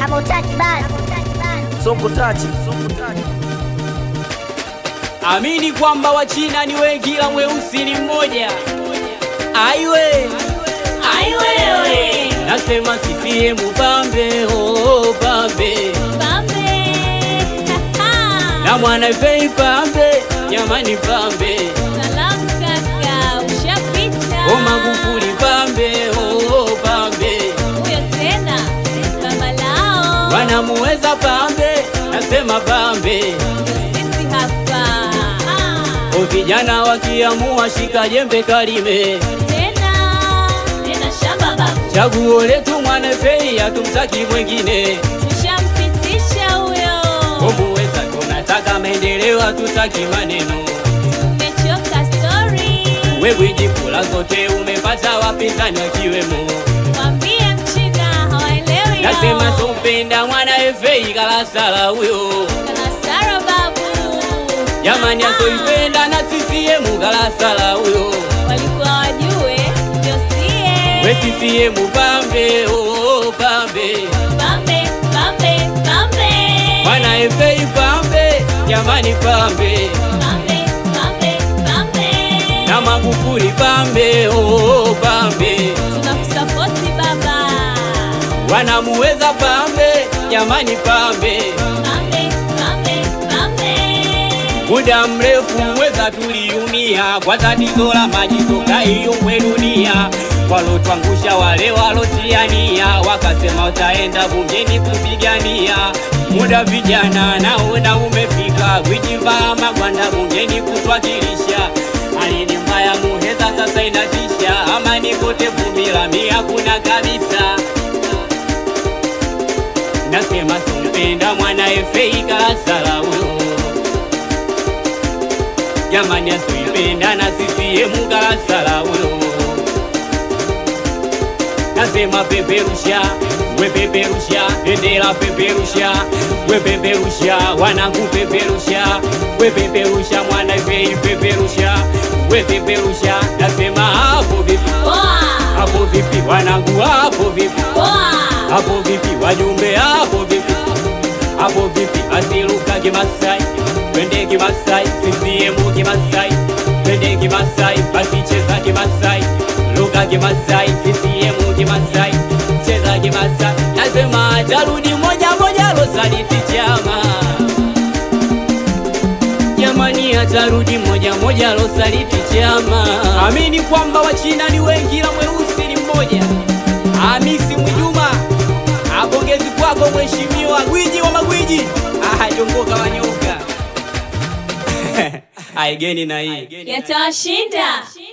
Kama utaki basi. Soko tachi. Amini kwamba Wachina ni wengi ila mweusi ni mmoja. Aiwe, aiwewe, nasema CCM pambe, oh pambe, Pambe. na mwana fei pambe, jamani pambe, Salamu kaka, ushapita. o Magufuli pambe, oh pambe, Huyo tena baba lao. wanamuweza pambe, nasema pambe, Sisi hapa. o vijana wakiamua shika jembe kalime Tena tena shamba babu. Chaguo letu mwana fei, hatumtaki mwengine. Tushampitisha huyo. Umuweza tunataka maendeleo, hatutaki maneno. Tumechoka story. Wewe jikula zote umepata wapinzani wakiwemo. Mwambie mchina hawaelewi. Nasema tumpenda mwana fei kalasala huyo, Kanasara babu. jamani asoipenda na CCM kalasala huyo. Walikuwa wajue ndio sie. We CCM pambe, oh pambe, Pambe, pambe, pambe. mwana fei pambe, jamani pambe. Pambe, pambe, pambe. na Magufuli pambe, oh pambe, Tunakusapoti baba. wanamuweza pambe, jamani pambe. Pambe, pambe, pambe. Muda mrefu mweza tuliumia kwa tatizo la maji toka hiyo kwe dunia, walotwangusha wale walotiania, wakasema wataenda bungeni kupigania. Muda vijana naona umefika, kujivaa magwanda bungeni kutwakilisha. Hali ni mbaya Muheza sasa inatisha, amani kote vumbi la mia kuna kabisa. Nasema tumpenda mwana efei kalasala huyo jamani asoipenda na CCM kalasala huyo nasema peperusha we peperusha bendera peperusha we peperusha wanangu peperusha we peperusha mwana efei peperusha we peperusha nasema hapo vipi Poa, hapo vipi wanangu hapo vipi poa. hapo vipi wajumbe hapo vipi hapo vipi asiluka kimasai twende kimasai CCM kimasai twende kimasai asicheza kimasai luka kimasai CCM kimasai cheza kimasai nasema tarudi moja moja losaliti chama jamani atarudi moja moja losaliti chama amini kwamba wachina ni wengi ila mweusi ni mmoja Hamisi Mwinjuma, apongezi kwako mheshimiwa gwiji wa magwiji. Ah, jongoka wanyoka aigeni na hii Yatawashinda.